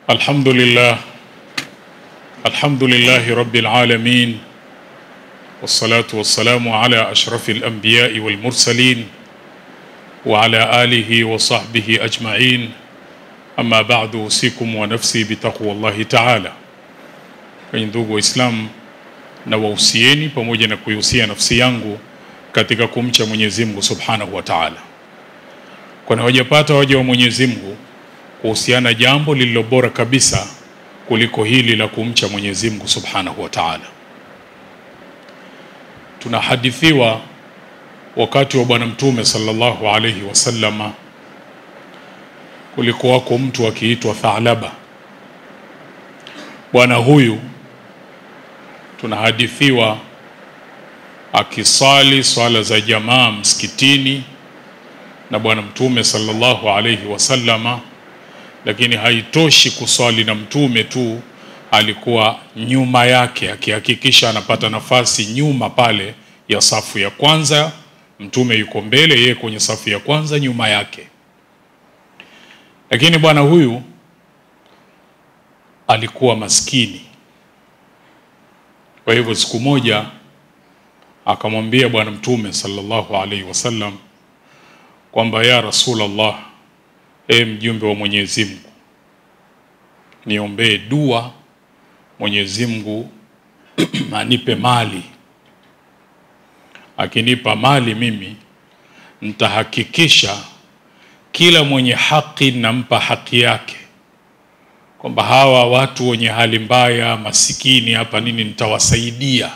الحمد لله الحمد لله رب العالمين والصلاة والسلام على أشرف الأنبياء والمرسلين وعلى آله وصحبه أجمعين أما بعد أوصيكم ونفسي بتقوى الله تعالى kwenye ndugu Waislamu na wahusieni pamoja na kuihusia nafsi yangu katika kumcha Mwenyezi Mungu Subhanahu wa Ta'ala, kwani hawajapata waja wa Mwenyezi Mungu kuhusiana jambo lililo bora kabisa kuliko hili la kumcha Mwenyezi Mungu Subhanahu wa Ta'ala. Tunahadithiwa wakati wa Bwana Mtume sallallahu alayhi wasallama, kulikuwako mtu akiitwa Thalaba. Bwana huyu tunahadithiwa akisali swala za jamaa msikitini na Bwana Mtume sallallahu alayhi wasallama, lakini haitoshi kuswali na Mtume tu, alikuwa nyuma yake akihakikisha anapata nafasi nyuma pale ya safu ya kwanza. Mtume yuko mbele, yeye kwenye safu ya kwanza nyuma yake. Lakini bwana huyu alikuwa maskini. Kwa hivyo siku moja akamwambia Bwana Mtume sallallahu alaihi wasallam kwamba ya Rasulullah, e mjumbe wa Mwenyezi Mungu, niombee dua Mwenyezi Mungu anipe mali. Akinipa mali mimi nitahakikisha kila mwenye haki nampa haki yake kwamba hawa watu wenye hali mbaya masikini hapa nini nitawasaidia.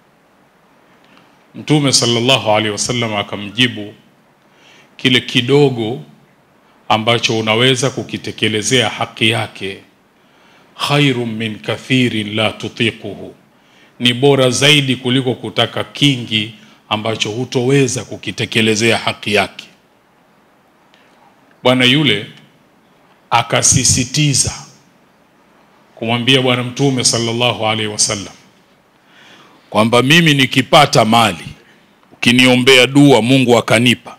Mtume sallallahu alaihi wasallam akamjibu, kile kidogo ambacho unaweza kukitekelezea haki yake, khairum min kathirin la tutiquhu, ni bora zaidi kuliko kutaka kingi ambacho hutoweza kukitekelezea haki yake. Bwana yule akasisitiza kumwambia Bwana Mtume sallallahu alaihi wasallam kwamba mimi nikipata mali, ukiniombea dua Mungu akanipa,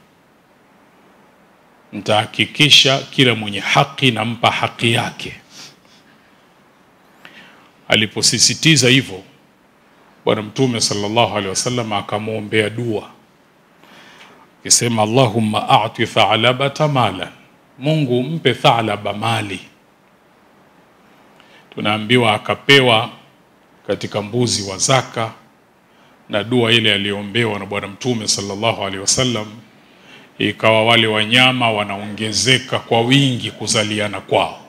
nitahakikisha kila mwenye haki nampa haki yake. Aliposisitiza hivyo, Bwana Mtume sallallahu alaihi wasallam akamwombea dua akisema, Allahumma a'ti Thalabata malan, Mungu mpe Thalaba mali tunaambiwa akapewa katika mbuzi wa zaka, na dua ile aliyoombewa na Bwana Mtume sallallahu alaihi wasallam ikawa wale wanyama wanaongezeka kwa wingi kuzaliana kwao.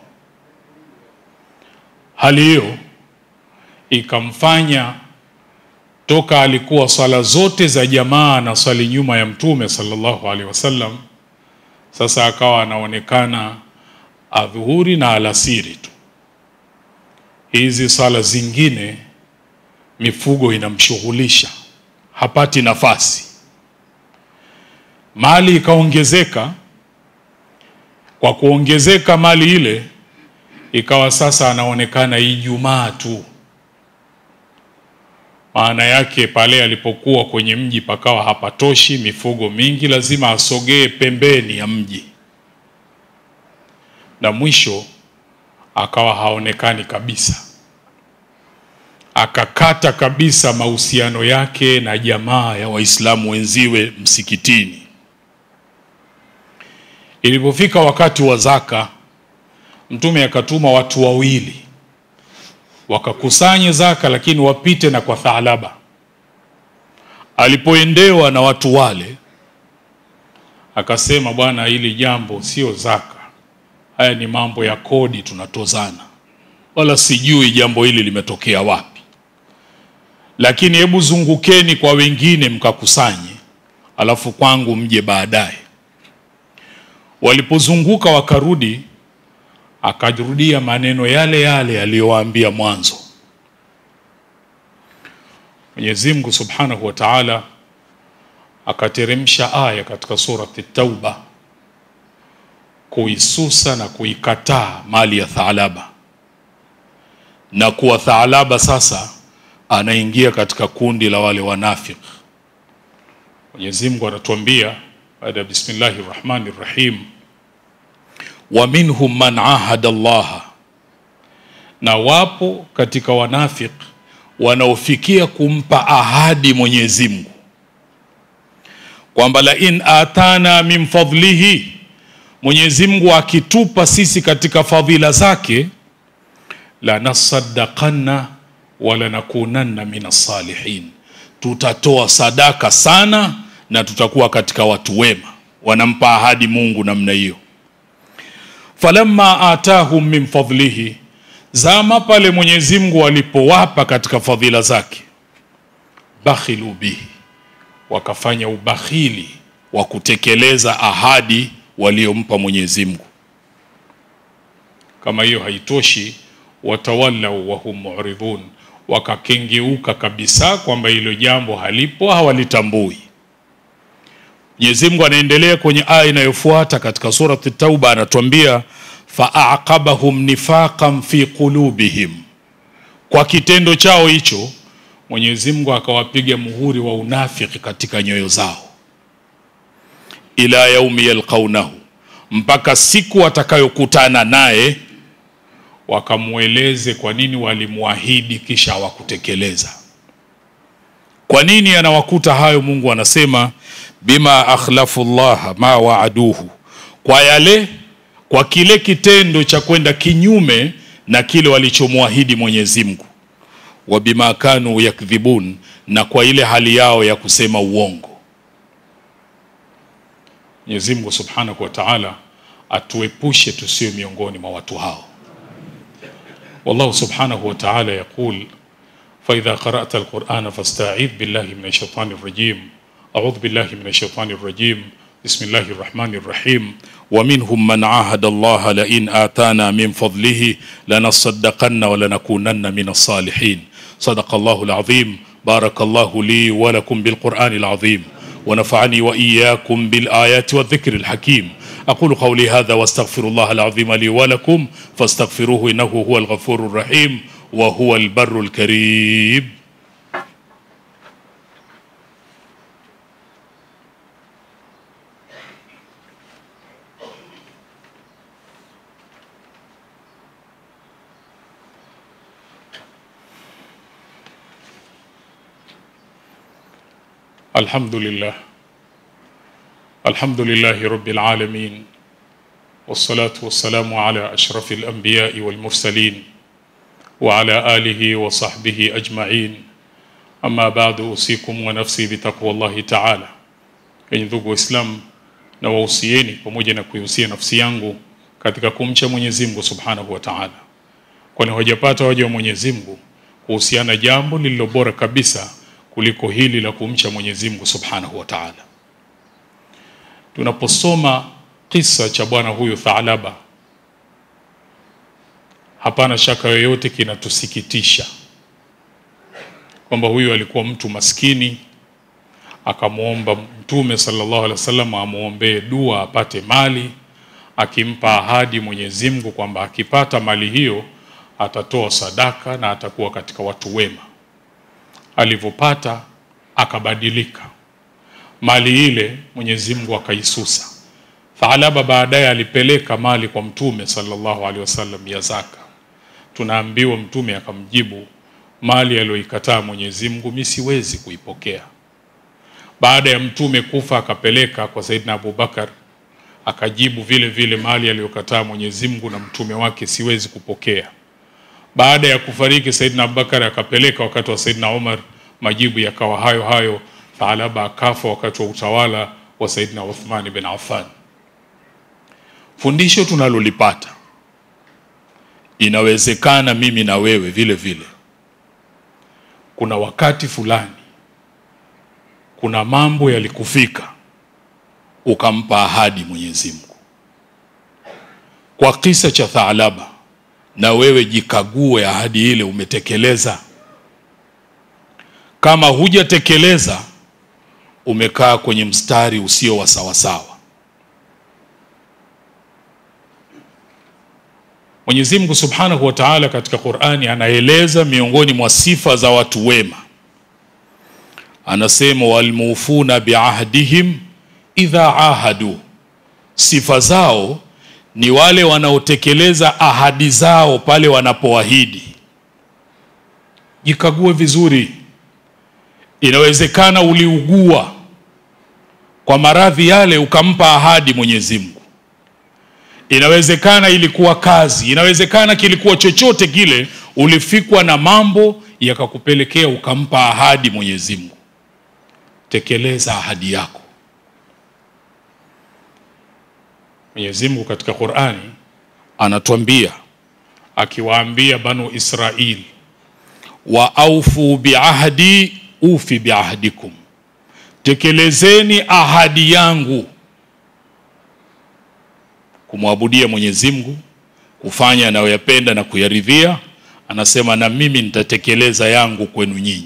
Hali hiyo ikamfanya toka alikuwa swala zote za jamaa na swali nyuma ya Mtume sallallahu alaihi wasallam, sasa akawa anaonekana adhuhuri na alasiri tu hizi swala zingine mifugo inamshughulisha, hapati nafasi. Mali ikaongezeka. Kwa kuongezeka mali ile, ikawa sasa anaonekana Ijumaa tu. Maana yake pale alipokuwa kwenye mji pakawa hapatoshi, mifugo mingi, lazima asogee pembeni ya mji, na mwisho akawa haonekani kabisa, akakata kabisa mahusiano yake na jamaa ya Waislamu wenziwe msikitini. Ilipofika wakati wa zaka, Mtume akatuma watu wawili wakakusanye zaka, lakini wapite na kwa Thalaba. Alipoendewa na watu wale, akasema, bwana, hili jambo sio zaka haya ni mambo ya kodi tunatozana, wala sijui jambo hili limetokea wapi, lakini hebu zungukeni kwa wengine mkakusanye, alafu kwangu mje baadaye. Walipozunguka wakarudi, akarudia maneno yale yale aliyowaambia mwanzo. Mwenyezi Mungu Subhanahu wa Ta'ala akateremsha aya katika surati Tauba kuisusa na kuikataa mali ya Thalaba na kuwa Thalaba sasa anaingia katika kundi la wale wanafiki. Mwenyezi Mungu anatuambia baada ya bismillahir rahmanir rahim wa minhum man ahada Allah na wapo katika wanafik wanaofikia kumpa ahadi Mwenyezi Mungu kwamba la in atana min fadlihi, Mwenyezi Mungu akitupa sisi katika fadhila zake, la nasaddaqanna wala nakunanna min salihin, tutatoa sadaka sana na tutakuwa katika watu wema. Wanampa ahadi Mungu namna hiyo. Falamma atahum min fadlihi, zama pale Mwenyezi Mungu alipowapa katika fadhila zake, bakhilu bihi, wakafanya ubakhili wa kutekeleza ahadi waliompa Mwenyezi Mungu. Kama hiyo haitoshi, watawallau wahum muridhun, wakakengeuka kabisa kwamba hilo jambo halipo, hawalitambui. Mwenyezi Mungu anaendelea kwenye aya inayofuata katika surati Tauba, anatuambia faaqabahum nifaqan fi qulubihim, kwa kitendo chao hicho Mwenyezi Mungu akawapiga muhuri wa unafiki katika nyoyo zao, ila yaumi yalqaunahu, mpaka siku watakayokutana naye wakamweleze kwa nini walimwahidi kisha hawakutekeleza. Kwa nini anawakuta hayo? Mungu anasema bima akhlafu llaha ma waaduhu, kwa yale kwa kile kitendo cha kwenda kinyume na kile walichomwahidi Mwenyezi Mungu, wa bima kanu yakdhibun, na kwa ile hali yao ya kusema uongo. Mwenyezi Mungu Subhanahu wa Ta'ala atuepushe tusiwe miongoni mwa watu hao. Wallahu Subhanahu wa Ta'ala yaqul fa idha qara'ta al-Qur'ana fasta'idh billahi minash shaitani rajim a'udhu billahi minash shaitani rajim bismillahir rahmanir rahim wa minhum man ahada Allah la in atana min fadlihi lanasaddaqanna wa lanakunanna minas salihin sadaqa Allahu al-azim barakallahu li wa lakum bil Qur'anil azim ونفعني وإياكم بالآيات والذكر الحكيم أقول قولي هذا واستغفر الله العظيم لي ولكم فاستغفروه إنه هو الغفور الرحيم وهو البر الكريم الحمد لله الحمد لله رب العالمين والصلاة والسلام على أشرف الأنبياء والمرسلين وعلى آله وصحبه أجمعين أما بعد أوصيكم ونفسي بتقوى الله تعالى Enyi ndugu Waislamu, na wahusieni pamoja na kuihusia nafsi yangu katika kumcha Mwenyezi Mungu Subhanahu wa Ta'ala, kwani hawajapata waja wa Mwenyezi Mungu kuhusiana jambo lililo bora kabisa kuliko hili la kumcha Mwenyezi Mungu Subhanahu wa Ta'ala. Tunaposoma kisa cha bwana huyu Thaalaba, hapana shaka yoyote kinatusikitisha kwamba huyu alikuwa mtu maskini, akamwomba Mtume sallallahu alaihi wasallam amwombee dua apate mali, akimpa ahadi Mwenyezi Mungu kwamba akipata mali hiyo atatoa sadaka na atakuwa katika watu wema alivyopata akabadilika, mali ile Mwenyezi Mungu akaisusa. Thaalaba baadaye alipeleka mali kwa Mtume sallallahu alaihi wasallam ya zaka. Tunaambiwa Mtume akamjibu, mali aliyoikataa Mwenyezi Mungu mimi siwezi kuipokea. Baada ya Mtume kufa akapeleka kwa Saidina Abubakar, akajibu vile vile, mali aliyokataa Mwenyezi Mungu na mtume wake siwezi kupokea. Baada ya kufariki Saidina Abubakar akapeleka wakati wa Saidina Umar, majibu yakawa hayo hayo. Thaalaba akafa wakati wa utawala wa Saidina Uthman bin Affan. Fundisho tunalolipata, inawezekana mimi na wewe vile vile, kuna wakati fulani, kuna mambo yalikufika, ukampa ahadi Mwenyezi Mungu. Kwa kisa cha Thaalaba na wewe jikague, ahadi ile umetekeleza? Kama hujatekeleza, umekaa kwenye mstari usio wa sawasawa. Mwenyezi Mungu Subhanahu wa Ta'ala katika Qur'ani anaeleza miongoni mwa sifa za watu wema, anasema walmufuna biahdihim idha ahadu, sifa zao ni wale wanaotekeleza ahadi zao pale wanapoahidi. Jikague vizuri. Inawezekana uliugua kwa maradhi yale ukampa ahadi Mwenyezi Mungu. Inawezekana ilikuwa kazi, inawezekana kilikuwa chochote kile, ulifikwa na mambo yakakupelekea ukampa ahadi Mwenyezi Mungu. Tekeleza ahadi yako. Mwenyezi Mungu katika Qur'ani anatuambia akiwaambia Banu Israili, wa aufu biahdi ufi biahdikum, tekelezeni ahadi yangu, kumwabudia Mwenyezi Mungu, kufanya anayoyapenda na kuyaridhia. Anasema na mimi nitatekeleza yangu kwenu nyinyi.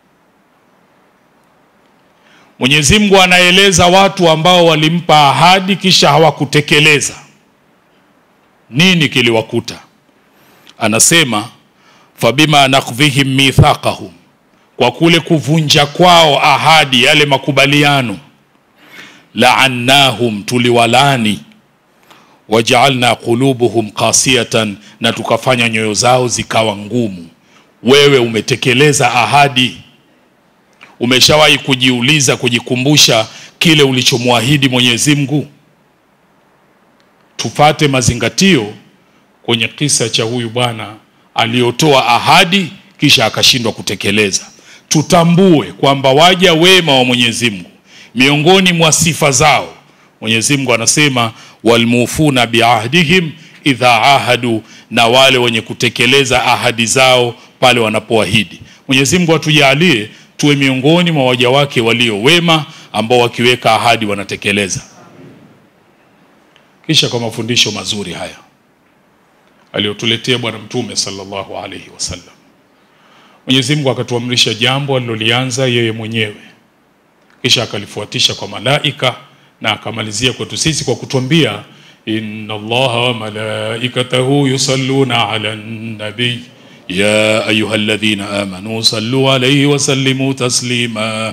Mwenyezi Mungu anaeleza watu ambao walimpa ahadi kisha hawakutekeleza. Nini kiliwakuta? Anasema fabima nakdhihim mithaqahum, kwa kule kuvunja kwao ahadi, yale makubaliano, laannahum, tuliwalani, wajaalna qulubuhum qasiyatan, na tukafanya nyoyo zao zikawa ngumu. Wewe umetekeleza ahadi? Umeshawahi kujiuliza, kujikumbusha kile ulichomwahidi Mwenyezi Mungu? Tupate mazingatio kwenye kisa cha huyu bwana aliyotoa ahadi kisha akashindwa kutekeleza. Tutambue kwamba waja wema wa Mwenyezi Mungu, miongoni mwa sifa zao Mwenyezi Mungu anasema walmufuna biahdihim idha ahadu, na wale wenye kutekeleza ahadi zao pale wanapoahidi. Mwenyezi Mungu atujalie tuwe miongoni mwa waja wake walio wema ambao wakiweka ahadi wanatekeleza. Kisha kwa mafundisho mazuri haya aliyotuletea Bwana Mtume sallallahu alaihi wasallam, Mwenyezi Mungu akatuamrisha jambo alilolianza yeye mwenyewe, kisha akalifuatisha kwa malaika na akamalizia kwetu sisi kwa kutuambia inna Allaha wa malaikatahu yusalluna ala nabiy ya ayuha alladhina amanu sallu alayhi wa sallimu taslima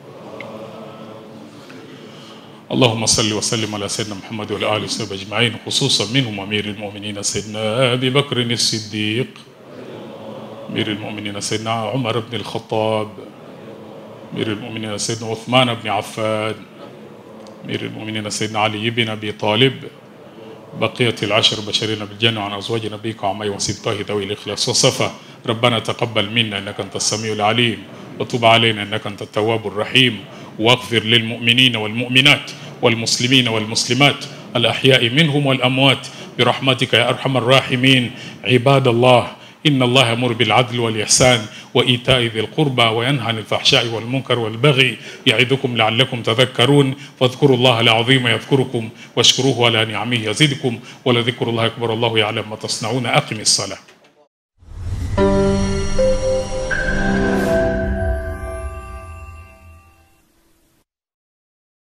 اللهم صل وسلم على سيدنا محمد وعلى اله وصحبه اجمعين خصوصا منهم امير المؤمنين سيدنا ابي بكر الصديق امير المؤمنين سيدنا عمر بن الخطاب امير المؤمنين سيدنا عثمان بن عفان امير المؤمنين سيدنا علي بن ابي طالب بقية العشر بشرين بالجنة عن أزواج نبيك وعمي وسبطاه ذوي الإخلاص والصفا ربنا تقبل منا إنك أنت السميع العليم وتب علينا إنك أنت التواب الرحيم واغفر للمؤمنين والمؤمنات والمسلمين والمسلمات الأحياء منهم والأموات برحمتك يا أرحم الراحمين عباد الله إن الله يأمر بالعدل والإحسان وإيتاء ذي القربى وينهى عن الفحشاء والمنكر والبغي يعظكم لعلكم تذكرون فاذكروا الله العظيم يذكركم واشكروه على نعمه يزدكم ولذكر الله أكبر الله يعلم ما تصنعون أقم الصلاة